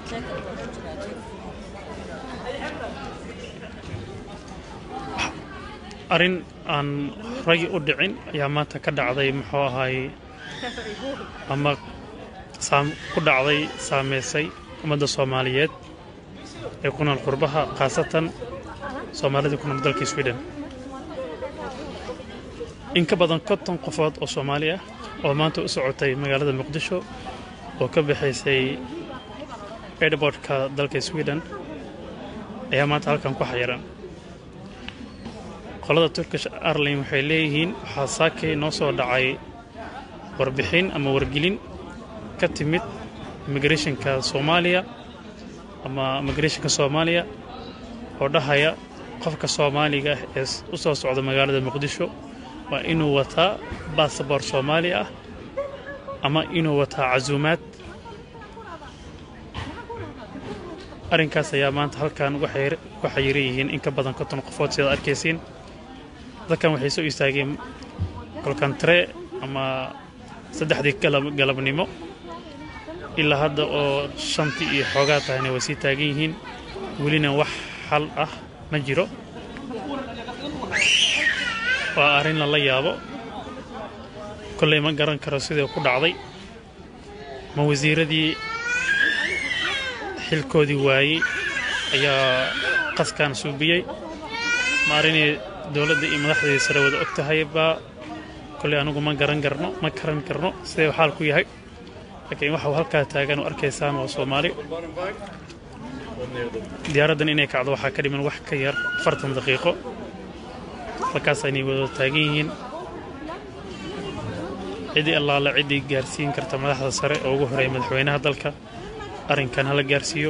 arrin aan ragi u dhicin ayaa maanta ka dhacday muxuu ahaay ama saam ku dhacday saameysay ummadda soomaaliyeed ee ku nool qurbaha khaasatan soomaalida ku nool dalka sweden in ka badan konton qofood oo soomaali ah oo maanta u socotay magaalada muqdisho oo ka baxaysay airbortka dalka sweden ayaa maanta halkan ku xayiran qolada turkish airline waxay leeyihiin waxaa saakay noo soo dhacay warbixin ama wargelin ka timid immigrationka soomaaliya ama immigrationka soomaaliya oo dhahaya qofka soomaaliga ah ee u soo socda magaalada muqdisho waa inuu wataa basaboor soomaali ah ama inuu wataa casuumaad arrinkaas ayaa maanta halkan ugu xayiran yihiin in ka badan konton qofood sidaad arkaysiin dadkan waxay soo istaageen kolkantre ama saddexdii galabnimo ilaa hadda oo shantii iyo xoogaa tahayna way sii taagan yihiin welina wax xal ah ma jiro waa arrin lala yaabo kolley ma garan karo sidai ku dhacday ma wasiiradii xilkoodii waayey ayaa qaskan suubiyey ma arrinay dowladda iyo madaxdeedii sare wada og tahay baa kolley anugu ma garan karno ma karan karno sidee xaal ku yahay laakiin waxa uu halkaa taagan oo arkaysaan waa soomaali diyaaraddan inay kacdo waxaa ka dhiman wax ka yar afartan daqiiqo halkaas aynay wada taagan yihiin ciddii allaale ciddii gaarsiin karta madaxda sare oo ugu horeeya madaxweynaha dalka arrinkan hala gaarsiiyo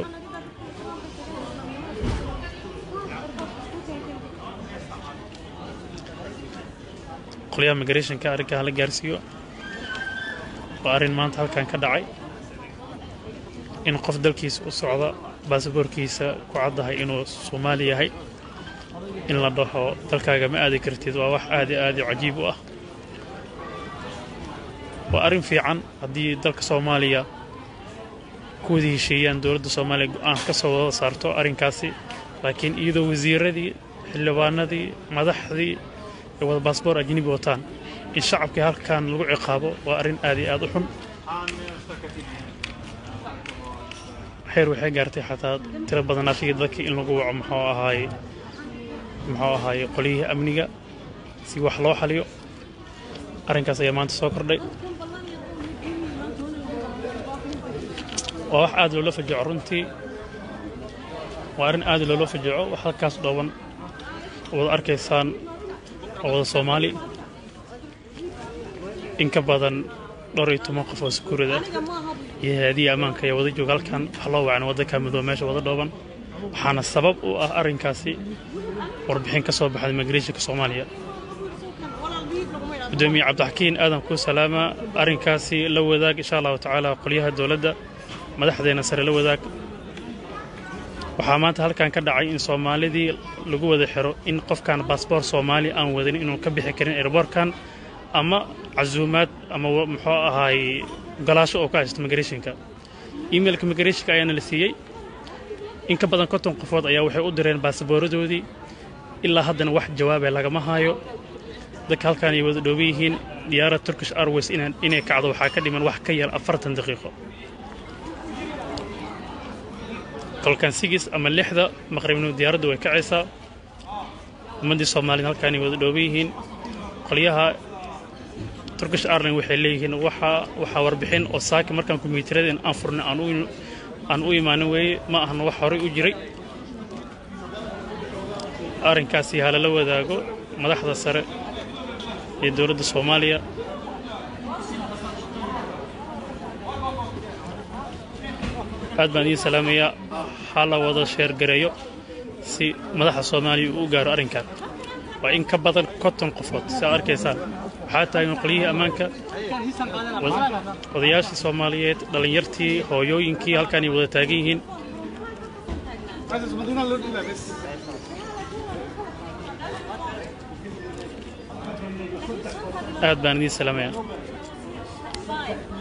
qolyaha migrationka arrinkan hala gaarsiiyo waa arrin maanta halkan ka dhacay in qof dalkiisa u socda baasaboorkiisa ku caddahay inuu soomaali yahay in la dhaho dalkaaga ma aadi kartid waa wax aad i aad i cajiib u ah waa arrin fiican haddii dalka soomaaliya ku wada hesheeyaan dowladda soomaaliya go-aan ka soo wada saarto arrinkaasi laakiin iyadoo wasiiradii xildhibaanadii madaxdii ay wada baasboor ajnabi wataan in shacabkii halkan lagu ciqaabo waa arrin aad iyo aad u xun xeer waxay gaartay xataa tiro badan afigii dadkii in lagu waco muxuu ahaay muxuu ahaay qolyihii amniga si wax loo xaliyo arrinkaas ayaa maanta soo kordhay waa wax aad loola fajaco runtii waa arrin aad loola fajaco wax halkaas dhooban wada arkaysaan oo wada soomaali in ka badan dhowr iyo toban qof oo sakuurada iyo hay-adihi ammaanka ayaa wada jooga halkan wax loo wacna waddanka midoobe meesha wada dhooban waxaana sabab u ah arrinkaasi warbixin ka soo baxda migrationka soomaaliya gudoomiye cabdixakiin aadan kuu salaama arrinkaasi la wadaag insha allahu tacaala qolyaha dowladda madaxdeena sare la wadaag waxaa maanta halkan ka dhacay in soomaalidii lagu wada xiro in qofkan baasboor soomaali aan wadanin inuu ka bixi karin airboorkan ama casuumaad ama muxuu ahaay golaasho oo ka haysto migrationka emailka migrationka ayaana la siiyey in ka badan konton qofood ayaa waxay u direen baasabooradoodii ilaa haddana wax jawaabee lagama haayo dadka halkaan ay wada dhooban yihiin diyaarad turkish airways inay kacdo waxaa ka dhiman wax ka yar afartan daqiiqo kolkan sigis ama lixda maqribnimo diyaaraddu way kacaysaa ummaddii soomaaliyed halkaan ay wada dhooban yihiin qolyaha turkish airline waxay leeyihiin waxaa warbixin oo saaki markaan kombiyuutarada aan furnay aan u imaanin weeye ma ahna wax horay u jiray arrinkaasi halala wadaago madaxda sare ee dowladda soomaaliya aad baan idiin salaamayaa ha la wada sheergareeyo si madaxda soomaaliya uu u gaaro arrinkan waa in ka badan konton qofood si aad arkaysaan waxaa taagan qolyihii ammaanka odayaashii soomaaliyeed dhallinyartii hooyooyinkii halkaanay wada taagan yihiin aad baan idiin salaamaya